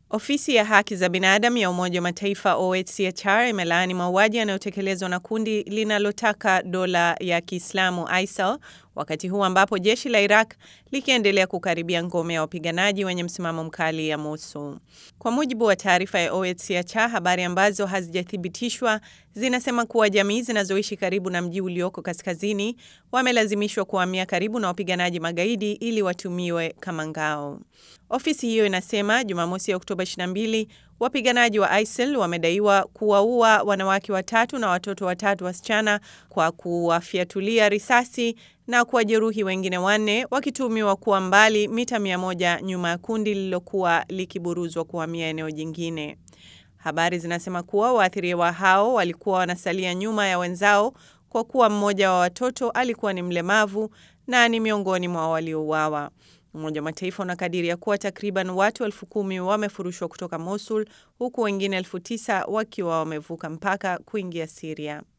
Ofisi ya haki za binadamu ya Umoja wa Mataifa OHCHR imelaani mauaji yanayotekelezwa na kundi linalotaka dola ya Kiislamu ISIL wakati huu ambapo jeshi la Iraq likiendelea kukaribia ngome ya wapiganaji wenye msimamo mkali ya Mosul. Kwa mujibu wa taarifa ya OHCHR, habari ambazo hazijathibitishwa zinasema kuwa jamii zinazoishi karibu na mji ulioko kaskazini wamelazimishwa kuhamia karibu na wapiganaji magaidi ili watumiwe kama ngao. Ofisi hiyo inasema Jumamosi ya Oktoba 22 wapiganaji wa ISIL wamedaiwa kuwaua wanawake watatu na watoto watatu wasichana kwa kuwafyatulia risasi na kuwajeruhi wengine wanne wakitumiwa kuwa mbali mita mia moja nyuma ya kundi lililokuwa likiburuzwa kuhamia eneo jingine. Habari zinasema kuwa waathiriwa hao walikuwa wanasalia nyuma ya wenzao kwa kuwa mmoja wa watoto alikuwa ni mlemavu na ni miongoni mwa waliouawa. Umoja wa Mataifa unakadiria kuwa takriban watu elfu kumi wamefurushwa kutoka Mosul huku wengine elfu tisa wakiwa wamevuka mpaka kuingia Siria.